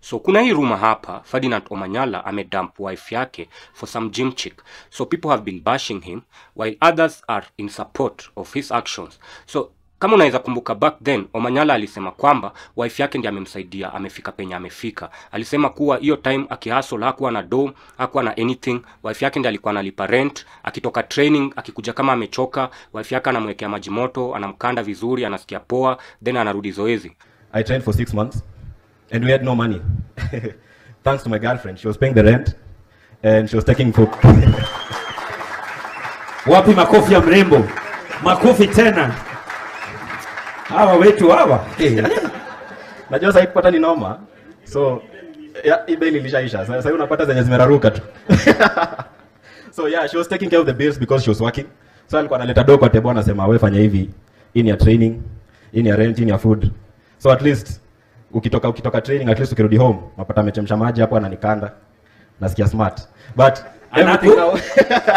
so kuna hii rumor hapa ferdinand omanyala amedump wife yake for some gym chick so people have been bashing him while others are in support of his actions so kama unaweza kumbuka back then omanyala alisema kwamba wife yake ndiye amemsaidia amefika penye amefika alisema kuwa hiyo time akihasol hakuwa na do hakuwa na anything wife yake ndiye alikuwa analipa rent akitoka training akikuja kama amechoka wife yake anamwekea maji moto anamkanda vizuri anasikia poa then anarudi zoezi I trained for six months and we had no money. Thanks to my girlfriend. She was paying the rent and she was taking for. Wapi makofi ya mrembo? Makofi tena. Hawa wetu hawa. Najua sasa kupata ni noma. So yeah, hii bail ilishaisha. Sasa sasa unapata zenye zimeraruka tu. so yeah, she was taking care of the bills because she was working. So alikuwa analeta do kwa table anasema wewe fanya hivi. Hii ni ya training, hii ni ya rent, hii ni ya food. So at least ukitoka ukitoka training at least ukirudi home unapata amechemsha maji hapo ananikanda. Nasikia smart. But everything Anaku- now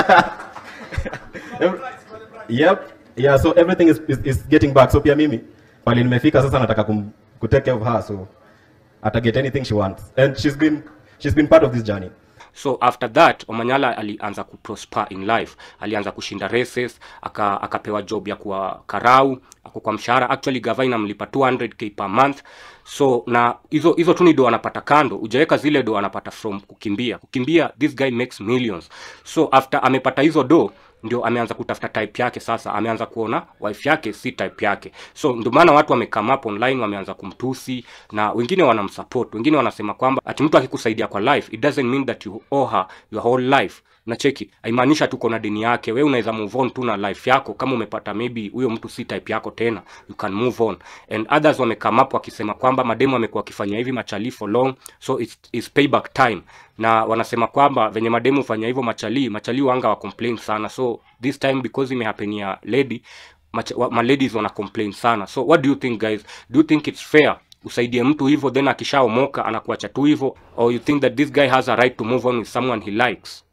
Every- yep yeah so everything is, is, is getting back so pia mimi pale nimefika sasa nataka kum, ku take care of her so ata get anything she wants and she's been she's been part of this journey so after that omanyala alianza kuprosper in life alianza kushinda races aka, akapewa job ya kuwa karau ako kwa mshahara actually gava inamlipa 200k per month so na hizo hizo tu ni do anapata kando ujaweka zile do anapata from kukimbia kukimbia this guy makes millions so after amepata hizo do ndio ameanza kutafuta type yake sasa ameanza kuona wife yake si type yake so ndio maana watu wamekame up online wameanza kumtusi na wengine wanamsupport wengine wanasema kwamba ati mtu akikusaidia kwa life it doesn't mean that you owe her your whole life na cheki haimaanisha tuko na deni yake we unaweza move on tu na life yako kama umepata maybe huyo mtu si type yako tena you can move on and others wamekame up wakisema kwamba mademu amekuwa wakifanya hivi machali for long so it's, it's payback time na wanasema kwamba venye mademu hufanya hivyo machali machali wanga wa complain sana so this time because imehapenia lady macha- wa- maladies wana complain sana so what do you think guys do you think it's fair usaidie mtu hivyo then akishaomoka anakuacha tu hivyo or you think that this guy has a right to move on with someone he likes